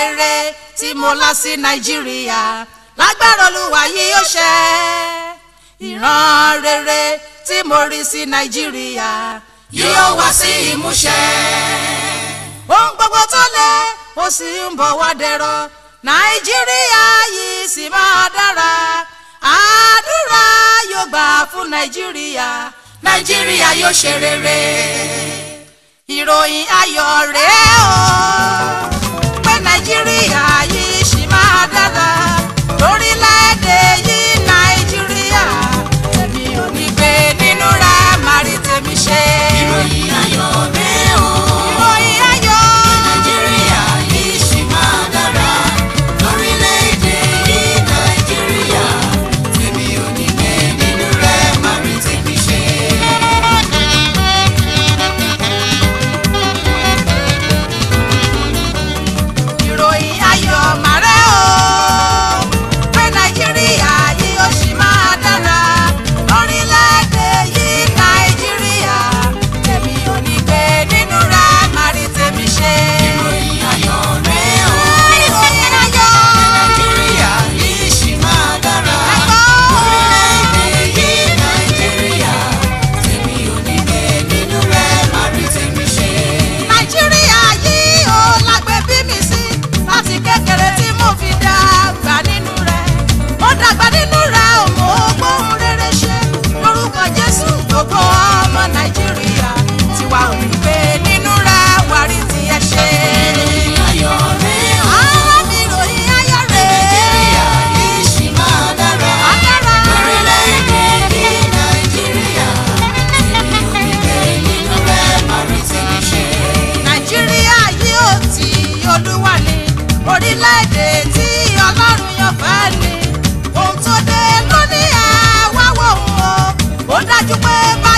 rere tí mo lá sí nàìjíríà lágbára olúwa yìí yóò ṣẹ ìran rere tí mo rí sí nàìjíríà yóò wá sí ìmúṣẹ. ohun gbogbo tó lé ó sì ń bọ̀ wá dẹ̀rọ̀ nàìjíríà yìí sì máa dára àdúrà yóò gbà fún nàìjíríà nàìjíríà yóò ṣe rere. ìròyìn ayọ̀ rèé o pé nàìjíríà yìí sì máa dára lórílẹ̀‐èdè yìí nàìjíríà èmi ò ní gbé nínú rẹ̀ màrí tèmi ṣe. ìròyìn ayọ̀ rèé o. ìròyìn ayọ̀ nàìjíríà yìí ṣì máa dára. lórílẹ̀‐èdè yìí nàìjíríà tèmi ò ní gbé nínú rẹ̀ má rí tèmi ṣe. ìròyìn ayọ̀ màrẹ́ o pé nàìjíríà yìí ó sì máa dára lórílẹ̀‐èdè yìí nàìjíríà tèmi ò ní gbé nínú rẹ̀ màrí tèmi ṣe. ìròyìn ayọ̀ rèé o. ìròyìn ayọ̀ nàìjíríà yìí ṣì máa dára. ẹ̀kọ́. lórílẹ̀‐èdè yìí nàìjíríà tèmi ò ní gbé nínú rẹ̀ má rí tèmi ṣe. nàìjíríà yìí ó lágbè bí mi sí láti kékeré tí mo fi dàgbà nínú rẹ̀ mo dàgbà nínú rẹ̀ ò mọ gbóhùn rere ṣe lórúkọ jésù gbogbo ọmọ nàìjíríà tiwa ò ní gbé nínú rẹ̀ wárí tiẹ̀ ṣe. ìròyìn ayọ̀ rèé o. àwọn mi ròyìn ayọ̀ rẹ̀ nàìjíríà yìí ṣì máa dára. Adára. lórílẹ̀‐èdè yìí nàìjíríà tèmi ò ní gbé nínú rẹ̀ má rí tèmi ṣe. nàìjíríà yìí ò tí olúwa ni orílẹ̀-èdè tí ọlọ́run yàn fẹ́ ni ohun tó dé lónìí ẹ̀ wá wò ó ó dájú pé bá